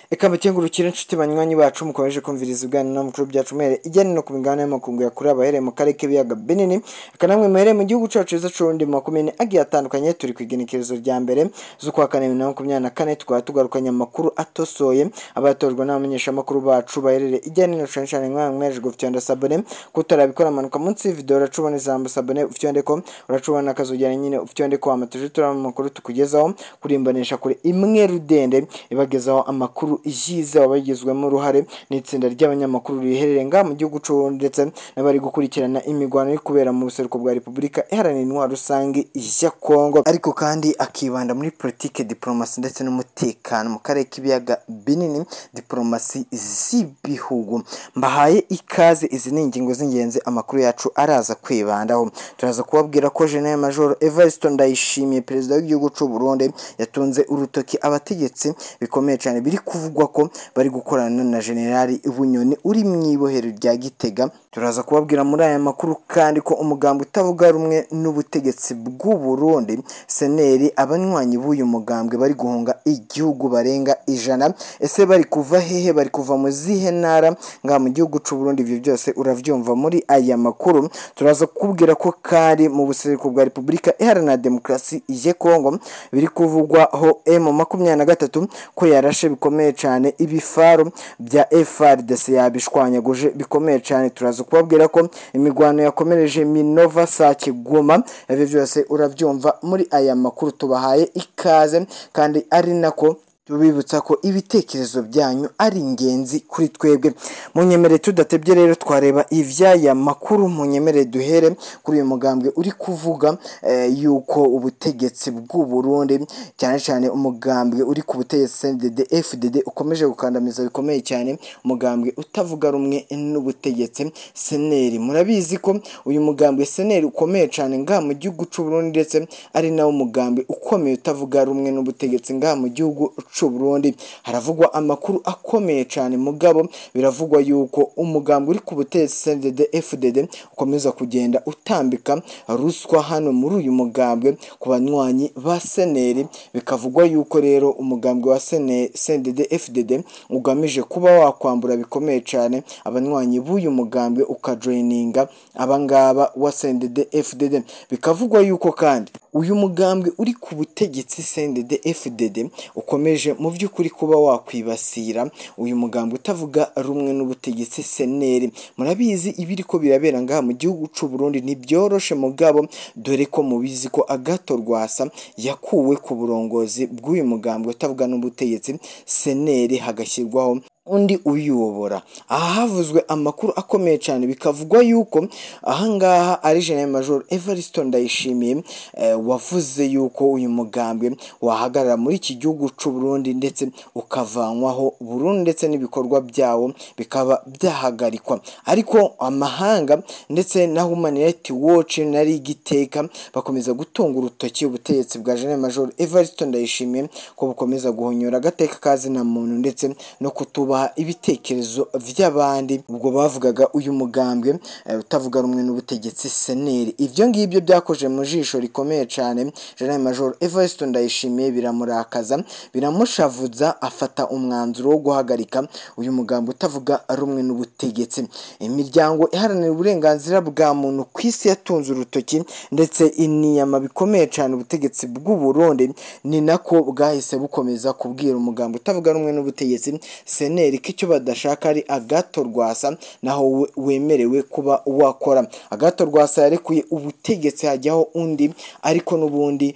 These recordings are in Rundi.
Eka mukengurukire inshuti banywanyi bacu mukomeje kumviriza ibiganiro n'amakuru byacu muhere ijyanye no ku migabane y'amakungu yakure abahereye mu karere k'ibiyaga binini eka namwe muhereye mu gihugu cacu cyiza c'urundi mu makumyabiri agiye atandukanye turi ku igenekerezo rya mbere z'ukwa kane bibiri na makumyabiri na kane tukaba tugarukanye amakuru atosoye abatorwa n'abamenyeshamakuru bacu baherereye ijyanye no cane cane mwa mweje gufyonda sabone kutarabikora amanuka munsi video uracubona ijambo sabone ufyondeko uracubona akazogera nyine ufyondeko amatuje turama amakuru tukugezaho kurimbanisha kuri imwe rudende ibagezaho amakuru yize wabagizwemo uruhare n'itsinda ry'abanyamakuru riherereye ngaha mu gihugu c'u ndetse n'abari gukurikirana imigwano iri kubera mu buseruko bwa Repubulika iharanira intwaro rusange ya Kongo ariko kandi akibanda muri politike diplomasi ndetse n'umutekano mu karere k'ibiyaga binini diplomasi z'ibihugu mbahaye ikaze izi ni ingingo z'ingenzi amakuru yacu araza kwibandaho turaza kubabwira ko General Major Evariste Ndayishimiye perezida w'igihugu c'u Burundi yatunze urutoki abategetsi bikomeye cyane biri kuvugwa ko bari gukorana na General Bunyoni uri mu ibohero rya Gitega turaza kubabwira muri aya makuru kandi ko umugambi utavuga rumwe n'ubutegetsi bw'u Burundi seneri abanywanyi b'uyu mugambwe bari guhunga igihugu barenga ijana ese bari kuva hehe bari kuva mu zihe ntara ngaha mu gihugu c'u Burundi ivyo byose uravyumva muri aya makuru turaza kukubwira ko kari mu buseruko bwa Repubulika Iharanira Demokarasi ya Kongo biri kuvugwaho M makumyabiri na gatatu ko yarashe bikomeye cyane ibifaru bya FRDC yabishwanyaguje bikomeye cyane turaza kubabwira ko imigwano yakomereje Minova Sake Goma ibyo byose urabyumva muri aya makuru tubahaye ikaze kandi ari nako tubibutsa ko ibitekerezo byanyu ari ingenzi kuri twebwe munyemere tudatebye rero twareba ivy'aya makuru munyemere duhere kuri uyu mugambwe uri kuvuga eh, yuko ubutegetsi bw'u Burundi cyane cyane umugambwe uri ku butegetsi CNDD FDD ukomeje gukandamiza bikomeye cyane umugambwe utavuga rumwe n'ubutegetsi seneri murabizi ko uyu mugambwe seneri ukomeye cyane ngaha mu gihugu c'u Burundi ndetse ari nawo mugambwe ukomeye utavuga rumwe n'ubutegetsi ngaha mu gihugu c'u Burundi haravugwa amakuru akomeye cyane mugabo biravugwa yuko umugambi uri ku butegetsi CNDD FDD ukomeza kugenda utambika ruswa hano muri uyu mugambwe ku banywanyi ba seneri bikavugwa yuko rero umugambwe wa CNDD FDD ugamije kuba wakwambura bikomeye cyane abanywanyi b'uyu mugambwe ukajoyininga abangaba wa CNDD FDD bikavugwa yuko kandi uyu mugambwe uri ku butegetsi CNDD FDD ukomeje mu by'ukuri kuba wakwibasira uyu mugambwe utavuga rumwe n'ubutegetsi seneri murabizi ibiri ko birabera ngaha mu gihugu c'u Burundi ntibyoroshe mugabo dore ko mubizi ko Agato Rwasa yakuwe ku burongozi bw'uyu mugambwe utavuga n'ubutegetsi seneri hagashyirwaho undi uyobora aha havuzwe amakuru akomeye cyane bikavugwa yuko ahangaha ari General Major Evariste Ndayishimiye eh, wavuze yuko uyu mugambwe wahagarara muri iki gihugu c'u Burundi ndetse ukavanwaho Burundi ndetse n'ibikorwa byawo bikaba byahagarikwa ariko amahanga ndetse na Human Rights Watch na Rigiteka bakomeza gutunga urutoki ubutegetsi bwa General Major Evariste Ndayishimiye ko bukomeza guhonyora agateka kazina muntu ndetse no kutuba ibitekerezo by'abandi ubwo bavugaga uyu mugambwe utavuga rumwe n'ubutegetsi seneri ibyo ngibyo byakoje mu jisho rikomeye cyane General Major Evariste Ndayishimiye biramurakaza biramushavuza afata umwanzuro wo guhagarika uyu mugambi utavuga rumwe n'ubutegetsi imiryango iharanira uburenganzira bwa muntu ku isi yatunze urutoki ndetse iniyama bikomeye cyane ubutegetsi bw'u Burundi ni nako bwahise bukomeza kubwira umugambi utavuga rumwe n'ubutegetsi seneri ko icyo badashaka ari agato rwasa naho wemerewe kuba wakora agato rwasa yarekuye ubutegetsi hajyaho undi ariko n'ubundi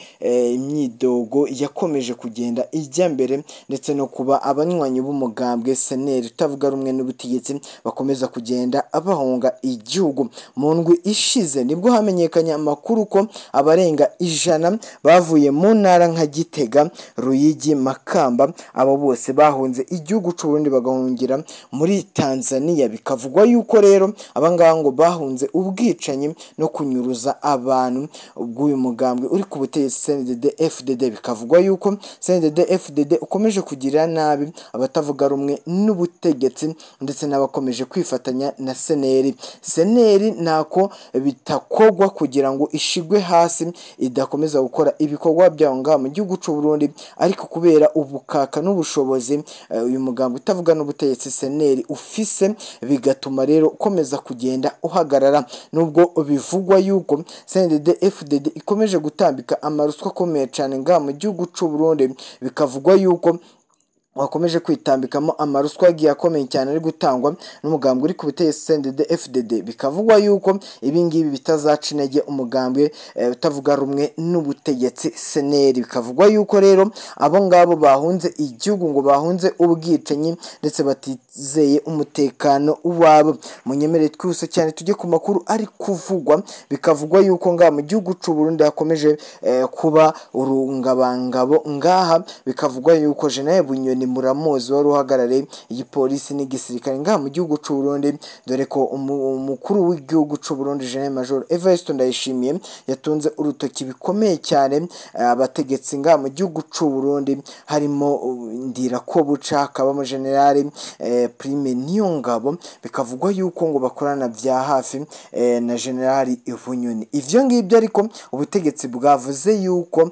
imyidogo yakomeje kugenda ijya mbere ndetse no kuba abanywanyi b'umugambwe seneri utavuga rumwe n'ubutegetsi bakomeza kugenda bahunga igihugu mu ndwi ishize nibwo hamenyekanye amakuru ko abarenga ijana bavuye mu ntara nka gitega ruyigi makamba abo bose bahunze igihugu c'uburundi bagahungira muri Tanzania bikavugwa yuko rero abangaba ngo bahunze ubwicanyi no kunyuruza abantu bw'uyu mugambwe uri ku butegetsi CNDD FDD bikavugwa yuko CNDD FDD ukomeje kugirira nabi abatavuga rumwe n'ubutegetsi ndetse n'abakomeje kwifatanya na seneri seneri ntako bitakogwa kugira ngo ishigwe hasi idakomeza gukora ibikorwa byawo ngaha mu gihugu cy'u Burundi ariko kubera ubukaka n'ubushobozi eh, uyu mugambwe utavuga n'ubutegetsi seneri ufise bigatuma rero ukomeza kugenda uhagarara nubwo bivugwa yuko CNDD FDD ikomeje gutambika amaruswa akomeye cyane ngaha mu gihugu cy'u Burundi bikavugwa yuko wakomeje kwitambikamo amaruswa agiye akomeye cyane ari gutangwa n'umugambwe uri ku butegetsi CNDD FDD bikavugwa yuko ibi ngibi bitazaca intege umugambwe eh, utavuga rumwe n'ubutegetsi seneri bikavugwa yuko rero abo ngabo bahunze igihugu ngo bahunze ubwicanyi ndetse batizeye umutekano wabo munyemere twihuse cyane tujye ku makuru ari kuvugwa bikavugwa yuko ngaha mu gihugu cy'u Burundi hakomeje eh, kuba urungabangabo ngaha bikavugwa yuko General Bunyoni muramuzi wari uhagarariye igipolisi n'igisirikare ngaha mu gihugu cy'u Burundi dore ko umu- umukuru w'igihugu cy'u Burundi General Major Evariste Ndayishimiye yatunze urutoki bikomeye cyane eh, abategetsi ngaha mu gihugu cy'u Burundi harimo uh, Ndirakobuca hakabamo General eh, Prime Niyongabo bikavugwa yuko ngo bakorana bya hafi eh, na General Bunyoni ivyo ngibyo ariko ubutegetsi bwavuze yuko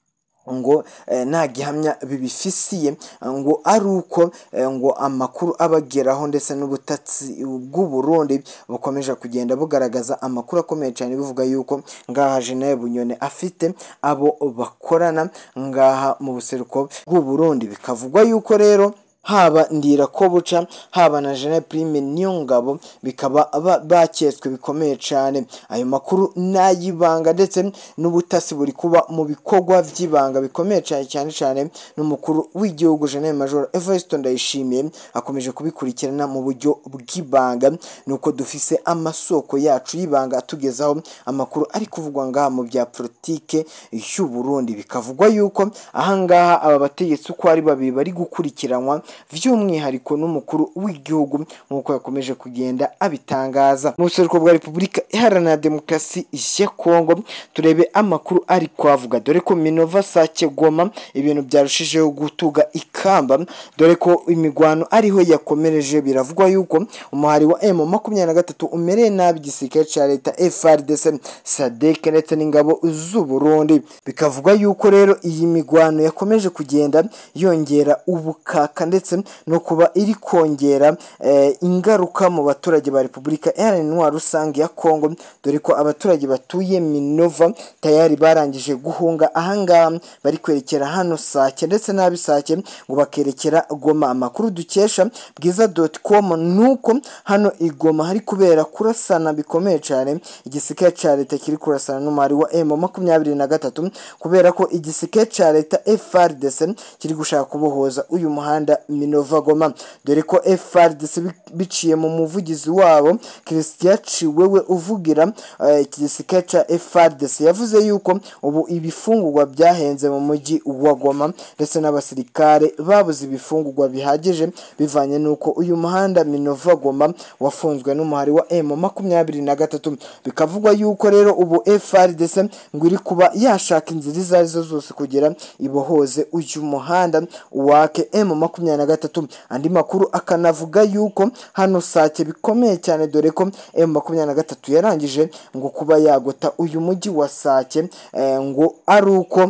ngo eh, nta gihamya bibifisiye ngo ari uko eh, ngo amakuru abageraho ndetse n'ubutatsi bw'u Burundi bukomeje kugenda bugaragaza amakuru akomeye cyane bivuga yuko ngaha General Bunyoni afite abo bakorana ngaha mu buseruko bw'u Burundi bikavugwa yuko rero haba Ndirakobuca haba na General Prime Niyongabo bikaba ba- baketswe bikomeye cyane ayo makuru n'ayibanga ndetse n'ubutasi buri kuba mu bikorwa by'ibanga bikomeye cyane cyane cyane n'umukuru w'igihugu General Major Evariste Ndayishimiye akomeje kubikurikirana mu buryo bw'ibanga nuko dufise amasoko yacu y'ibanga atugezaho amakuru ari kuvugwa ngaha mu bya politike y'u Burundi bikavugwa yuko ahangaha aba bategetsi uko ari babiri bari gukurikiranwa by'umwihariko n'umukuru w'igihugu nk'uko yakomeje kugenda abitangaza mu buseruko bwa repubulika iharanira demokarasi ya kongo turebe amakuru ari kwavuga dore ko minova sake goma ibintu byarushijeho gutuga ikamba dore ko imigwano ariho yakomereje biravugwa yuko umuhari wa M makumyabiri na gatatu umereye nabi igisirikare cya leta FRDC SADC ndetse n'ingabo z'u Burundi bikavugwa yuko rero iyi migwano yakomeje kugenda yongera ubukaka ndetse no kuba iri kongera eh, ingaruka mu baturage ba Repubulika Iharanira Intwaro Rusange ya Kongo dore ko abaturage batuye Minova tayari barangije guhunga ahangaha bari kwerekera hano Sake ndetse n'ab'i Sake ngo bakerekera Goma amakuru dukesha bwiza.com nuko hano i Goma hari kubera kurasana bikomeye cyane igisirikare cya leta kiri kurasana n'umubare wa M makumyabiri na gatatu kubera ko igisirikare cya leta FRDC kiri gushaka kubohoza uyu muhanda Minova Goma dore ko FRDC bi- biciye mu muvugizi wabo Christian Ciwewe uvugira eh, iki gisirikare cya FRDC yavuze yuko ubu ibifungurwa byahenze mu mujyi wa Goma ndetse n'abasirikare babuze ibifungurwa bihagije bivanye n'uko uyu muhanda Minova Goma wafunzwe n'umuhari wa M makumyabiri na gatatu bikavugwa yuko rero ubu FRDC ngo iri kuba yashaka inzira izo arizo zose kugira ibohoze uyu muhanda wake M makumyabiri na gatatu andi makuru akanavuga yuko hano Sake bikomeye cyane dore ko M makumyabiri na gatatu yarangije ngo kuba yagota uyu mujyi wa Sake eh, ngo ari uko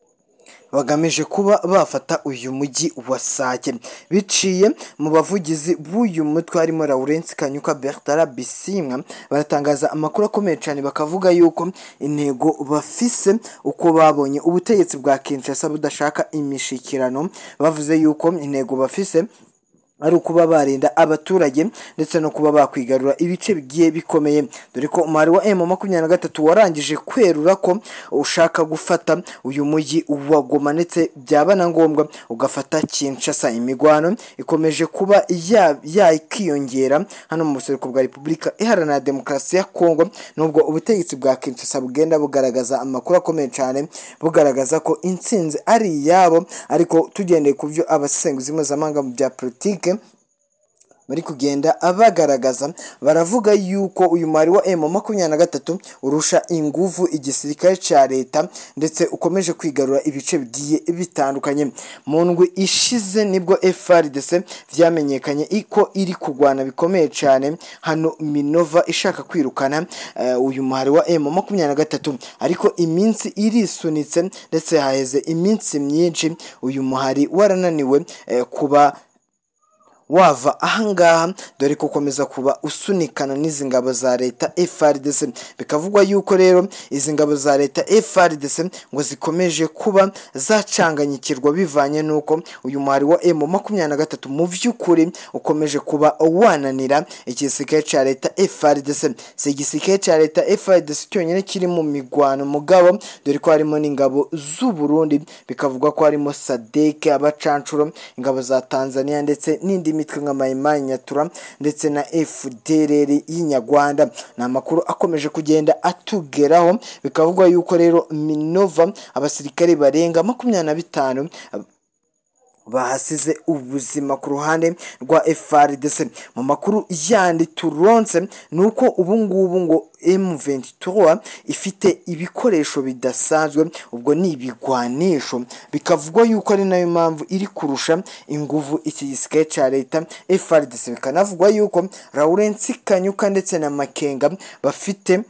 bagamije kuba bafata uyu mujyi wa Sake biciye mu bavugizi b'uyu mutwe harimo Lawrence Kanyuka Bertrand Bisimwa baratangaza amakuru akomeye cyane bakavuga yuko intego bafise uko babonye ubutegetsi bwa Kinshasa budashaka imishikirano bavuze yuko intego bafise ari ukuba barinda abaturage ndetse no kuba bakwigarura ibice bigiye bikomeye dore ko umubare wa M makumyabiri na gatatu warangije kwerura ko ushaka gufata uyu mujyi wa Goma ndetse byaba na ngombwa ugafata Kinshasa imigwano ikomeje kuba ya- yakiyongera hano mu buseruko bwa Repubulika Iharanira Demokarasi ya Kongo nubwo ubutegetsi bwa Kinshasa bugenda bugaragaza amakuru akomeye cyane bugaragaza ko intsinzi ari iyabo ariko tugendeye ku byo abasesenguzi mpuzamahanga mu bya politike bari kugenda bagaragaza baravuga yuko uyu muhari wa emu makumyabiri na gatatu urusha inguvu igisirikare cya leta ndetse ukomeje kwigarura ibice bigiye bitandukanye mu ndwi ishize nibwo FRDC vyamenyekanye ko iri kurwana bikomeye cyane hano Minova ishaka kwirukana eh, uyu muhari wa emu makumyabiri na gatatu ariko iminsi irisunitse ndetse haheze iminsi myinshi uyu muhari warananiwe eh, kuba wava ahangaha dore ko ukomeza kuba usunikana n'izi ngabo za leta FRDC bikavugwa yuko rero izi ngabo za leta FRDC ngo zikomeje kuba zacanganyikirwa bivanye n'uko uyu muhari wa M makumyabiri na gatatu mu by'ukuri ukomeje kuba wananira igisirikare cya leta FRDC si igisirikare cya leta FRDC cyonyine kiri mu migwano mugabo dore ko harimo n'ingabo z'u Burundi bikavugwa ko harimo SADC abacancuro ingabo za Tanzania ndetse n'indi mitwe nka Maimai Nyatura ndetse na FDLR y'inyarwanda ni amakuru akomeje kugenda atugeraho bikavugwa yuko rero Minova abasirikare barenga makumyabiri na bitanu bahasize ubuzima ku ruhande rwa FRDC mu makuru yandi turonse ni uko ubu ngubu ngo M23 ifite ibikoresho bidasanzwe ubwo ni ibigwanisho bikavugwa yuko ari nayo mpamvu iri kurusha inguvu iki gisirikare cya leta FRDC bikanavugwa yuko Lawrence Kanyuka ndetse na Makenga bafite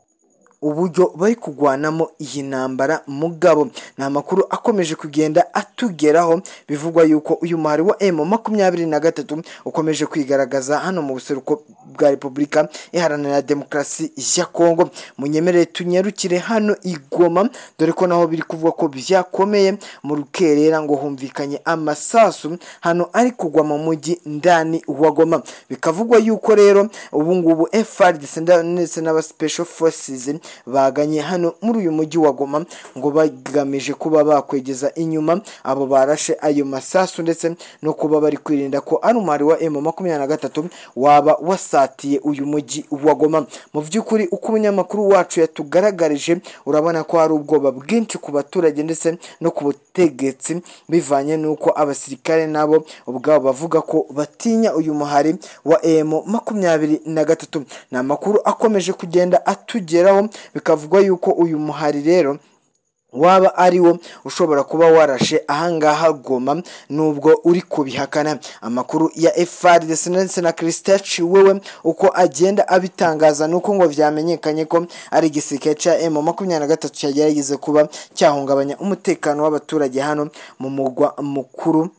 uburyo bari kugwanamo iyi ntambara mugabo ni amakuru akomeje kugenda atugeraho bivugwa yuko uyu muhari wa emu makumyabiri na gatatu ukomeje kwigaragaza hano mu buseruko bwa repubulika iharanira demokarasi ya kongo munyemerere tunyarukire hano igoma dore ko naho biri kuvuga ko byakomeye mu rukerera ngo humvikanye amasasu hano ari kugwa mu mujyi ndani wa goma bikavugwa yuko rero ubu ngubu FRDC ndetse n'aba special forces baganye hano muri uyu mujyi wa Goma ngo bagamije kuba bakwegeza inyuma abo barashe ayo masasu ndetse no kuba bari kwirinda ko ari umubare wa M makumyabiri na gatatu waba wasatiye uyu mujyi wa Goma mu by'ukuri uko umunyamakuru wacu yatugaragarije urabona ko hari ubwoba bwinshi ku baturage ndetse no ku butegetsi bivanye n'uko abasirikare nabo ubwabo bavuga ko batinya uyu muhari wa M makumyabiri na gatatu ni amakuru akomeje kugenda atugeraho bikavugwa yuko uyu muhari rero waba ari wo ushobora kuba warashe ahangaha goma nubwo uri kubihakana amakuru ya FRDC ndetse na Christian Chiwewe uko agenda abitangaza nuko ngo vyamenyekanye ko ari igisirikare ca M makumyabiri na gatatu cyagerageze kuba cyahungabanya umutekano w'abaturage hano mu mugwa mukuru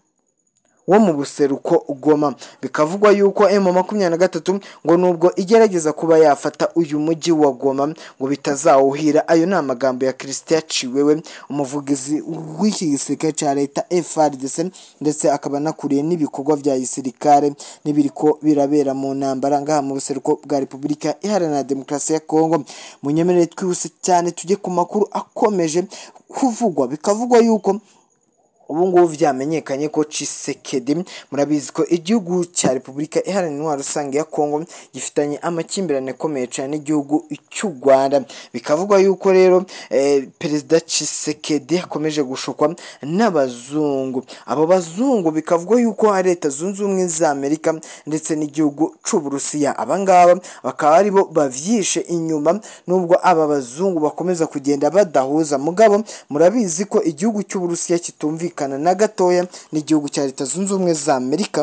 wo mu buseruko Goma bikavugwa yuko M makumyabiri na gatatu ngo nubwo igerageza kuba yafata uyu mujyi wa Goma ngo bitazawuhira ayo ni amagambo ya Christian Chiwewe umuvugizi w'iki gisirikare cya leta FRDC ndetse akaba anakuriye n'ibikorwa bya gisirikare n'ibiriko birabera mu ntambara ngaha mu buseruko bwa Repubulika Iharanira Demokarasi ya Kongo munyemerere twihuse cyane tujye ku makuru akomeje kuvugwa bikavugwa yuko ubu ngubu vyamenyekanye ko Tshisekedi murabizi ko igihugu cya Repubulika Iharanira Intwaro Rusange ya Kongo gifitanye amakimbirane akomeye cyane n'igihugu cy'u Rwanda bikavugwa yuko rero eh, Perezida Tshisekedi akomeje gushukwa n'abazungu abo bazungu bikavugwa yuko hari Leta Zunze Ubumwe za Amerika ndetse n'igihugu c'Uburusiya abangaba bakaba aribo bavyishe inyuma nubwo aba bazungu bakomeza kugenda badahuza mugabo murabizi ko igihugu cy'Uburusiya kitumvikana na gatoya n'igihugu cya leta zunze ubumwe za amerika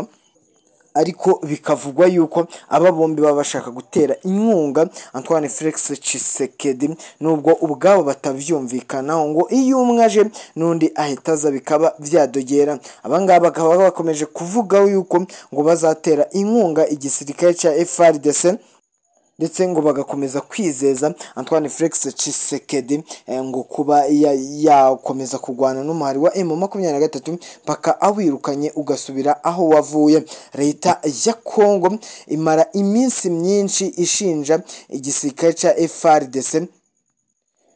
ariko bikavugwa yuko aba bombi baba bashaka gutera inkunga Antoine Felix Tshisekedi nubwo ubwabo batavyumvikanaho ngo iyo umwe aje n'undi ahita aza bikaba vyadogera abangaba bakaba bakomeje kuvuga yuko ngo bazatera inkunga igisirikare cya FRDC ndetse ngo bagakomeza kwizeza Antoine Felix Tshisekedi ngo kuba yakomeza kurwana n'umuhari wa M makumyabiri na gatatu mpaka awirukanye ugasubira aho wavuye leta ya Kongo imara iminsi myinshi ishinja igisirikare cya FRDC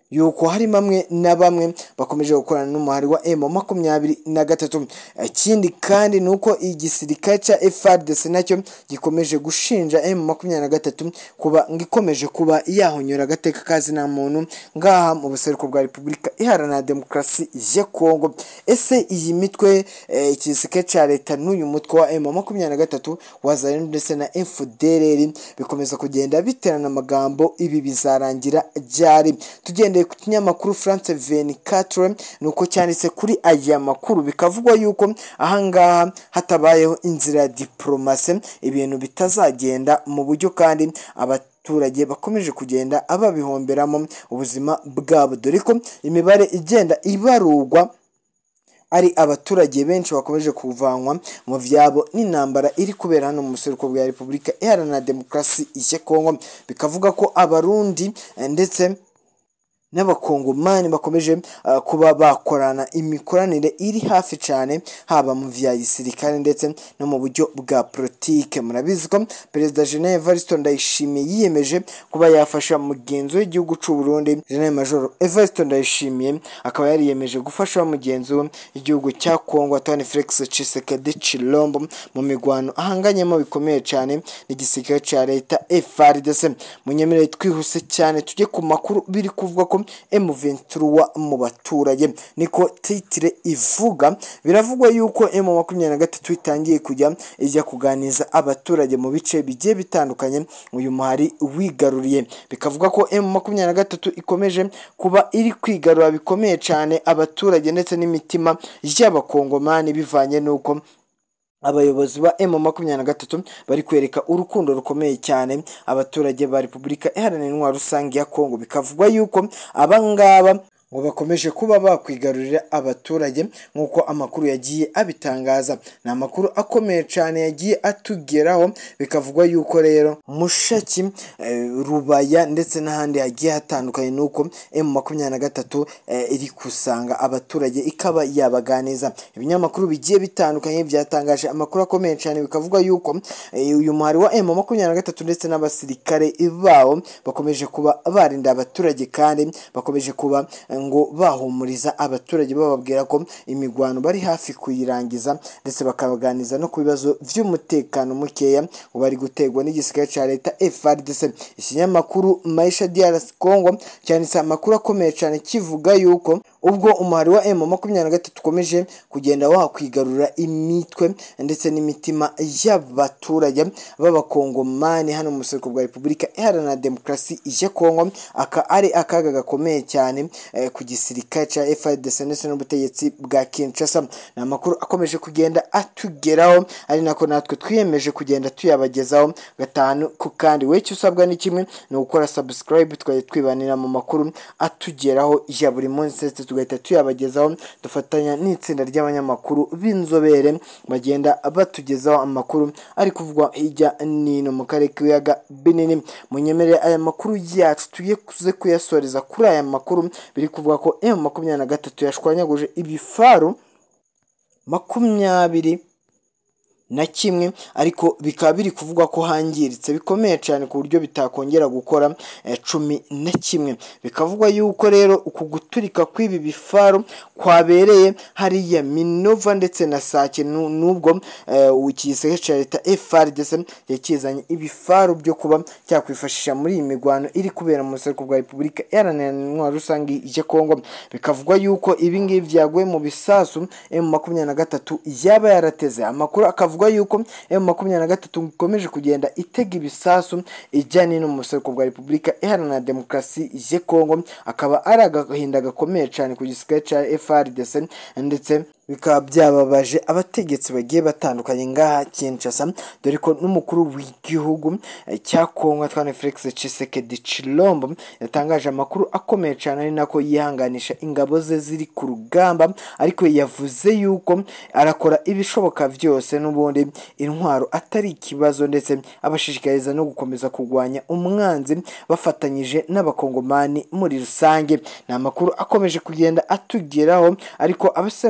yuko hari bamwe na bamwe bakomeje gukorana n'umuhari wa M makumyabiri na gatatu ikindi kandi ni uko igisirikare cya FARDC nacyo gikomeje gushinja M makumyabiri na gatatu kuba ngikomeje kuba yahonyora agateka kazi na muntu ngaha mu buseruko bwa Repubulika Iharanira Demokarasi ya Kongo ese iyi mitwe eh, igisirikare cya leta n'uyu mutwe wa M makumyabiri na gatatu wazanye ndetse na FDLR bikomeza kugenda biterana amagambo ibi bizarangira ryari tugendeye ku kinyamakuru France 24 nuko cyanditse kuri aya makuru bikavugwa yuko ahangaha hatabayeho inzira ya diplomasi ibintu bitazagenda mu buryo kandi abaturage bakomeje kugenda babihomberamo ubuzima bwabo dore ko imibare igenda ibarurwa ari abaturage benshi bakomeje kuvanwa mu byabo n'intambara iri kubera hano mu buseruko bwa repubulika iharanira demokarasi ya kongo bikavuga ko abarundi ndetse n'abakongomani bakomeje uh, kuba bakorana imikoranire iri hafi cyane haba mu vya gisirikare ndetse no mu buryo bwa politike murabizi ko perezida General Evariste Ndayishimiye yiyemeje kuba yafasha mugenzi w'igihugu cy'u Burundi General Major Evariste Ndayishimiye akaba yariyemeje gufasha mugenzi we igihugu cya Kongo Antoine Felix Tshisekedi Chilombo mu migwano ahanganyemo bikomeye cyane n'igisirikare cya leta FARDC munyemerere twihuse cyane tujye ku makuru biri kuvuga ko M23 mu baturage niko titire ivuga biravugwa yuko M23 itangiye kujya ijya kuganiza abaturage mu bice bigiye bitandukanye uyu muhari wigaruriye bikavuga ko M23 ikomeje kuba iri kwigarura bikomeye cyane abaturage ndetse n'imitima y'abakongomani bivanye n'uko abayobozi ba M makumyabiri na gatatu bari kwereka urukundo rukomeye cyane abaturage ba Repubulika Iharanira Intwaro Rusange ya Kongo bikavugwa yuko abangaba ngo bakomeje kuba bakwigarurira abaturage nk'uko amakuru yagiye abitangaza ni amakuru akomeye cyane yagiye atugeraho bikavugwa yuko rero mushaki eh, rubaya ndetse n'ahandi hagiye hatandukanye nuko M makumyabiri na gatatu eh, iri kusanga abaturage ikaba yabaganiza ibinyamakuru bigiye bitandukanye byatangaje amakuru akomeye cyane bikavuga yuko eh, uyu muhari wa M makumyabiri na gatatu ndetse n'abasirikare bawo bakomeje kuba barinda abaturage kandi bakomeje kuba ngo bahumuriza abaturage bababwira ko imigwano bari hafi kuyirangiza ndetse bakabaganiza no ku bibazo by'umutekano mukeya ngo bari gutegwa n'igisirikare cya leta FARDC ikinyamakuru Maisha DRC Congo cyanditse amakuru akomeye cyane kivuga yuko ubwo umuhari wa M makumyabiri na gatatu ukomeje kugenda wakwigarura imitwe ndetse n'imitima y'abaturage b'abakongomani hano mu buseruko bwa repubulika iharanira demokarasi ya kongo aka ari akaga gakomeye cyane eh, ku gisirikare cya FARDC ndetse n'ubutegetsi bwa Kinshasa ni amakuru akomeje kugenda atugeraho ari nako natwe twiyemeje kugenda tuyabagezaho gatanu ku kandi we icyo usabwa ni kimwe ni ugukora subscribe twajya twibanira mu makuru atugeraho ya buri munsi ndetse tugahita tuyabagezaho dufatanya n'itsinda ry'abanyamakuru b'inzobere bagenda batugezaho amakuru ari kuvugwa hirya n'ino mu karere k'ibiyaga binini munyemerere aya makuru yacu tugiye kuze kuyasoreza kuri aya makuru biri kuvuga ko M makumyabiri na gatatu yashwanyaguje ibifaru makumyabiri na kimwe ariko bikaba biri kuvugwa ko hangiritse bikomeye cyane ku buryo bitakongera gukora eh, cumi na kimwe bikavugwa yuko rero uku guturika kw'ibi bifaru kwabereye hariya minova ndetse na sake nu- nubwo eh, igisirikare cya leta FARDC yakizanye ibifaru byo kuba cyakwifashisha muri iyi migwano iri kubera mu buseruko bwa repubulika iharanira intwaro rusange ya kongo bikavugwa yuko ibi ngibi byaguye mu bisasu M makumyabiri na gatatu yaba yarateze amakuru akavuga yuko M makumyabiri na gatatu ikomeje kugenda itega ibisasu ijyanye no mu buseruko bwa repubulika iharanira demokarasi ya kongo akaba ari agahinda gakomeye cyane ku gisirikare cya FARDC ndetse bikaba byababaje abategetsi bagiye batandukanye ngaha Kinshasa dore ko n'umukuru w'igihugu eh, cya Kongo Antoine Felix Tshisekedi Chilombo yatangaje amakuru akomeye cyane ari nako yihanganisha ingabo ze ziri ku rugamba ariko yavuze yuko arakora ibishoboka byose n'ubundi intwaro atari ikibazo ndetse abashishikariza no gukomeza kurwanya umwanzi bafatanyije n'abakongomani muri rusange ni amakuru akomeje kugenda atugeraho ariko abasenguzi mpuzamahanga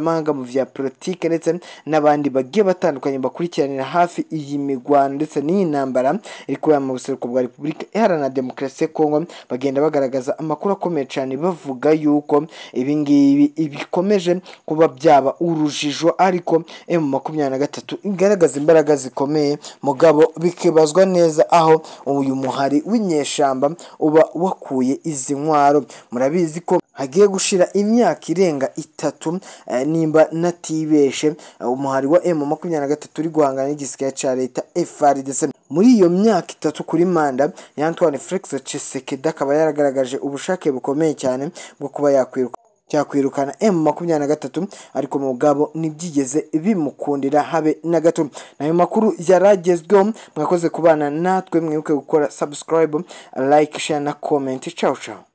mpuzamahanga mu vya politike ndetse n'abandi bagiye batandukanye bakurikiranira hafi iyi migwano ndetse n'iyi ntambara iri kubera mu buseruko bwa repubulika iharanira demokarasi ya kongo bagenda bagaragaza amakuru akomeye cyane bavuga yuko ibi ngibi bikomeje kuba byaba urujijo ariko emu makumyabiri na gatatu igaragaza imbaraga zikomeye mugabo bikibazwa neza aho uyu muhari w'inyeshamba uba wakuye izi ntwaro murabizi ko hagiye gushira imyaka irenga itatu eh, nimba natibeshe eh, umuhari wa emu makumyabiri na gatatu uri guhangana n'igisirikare ca leta FARDC muri iyo myaka itatu kuri manda ya Antoine Felix Tshisekedi akaba yaragaragaje ubushake bukomeye cyane bwo kuba yakwiruka cyakwirukana M makumyabiri na gatatu ariko mugabo ntibyigeze bimukundira habe na gato nayo makuru yaragezweho mwakoze kubana natwe mwibuke gukora subscribe like share na comment ciao ciao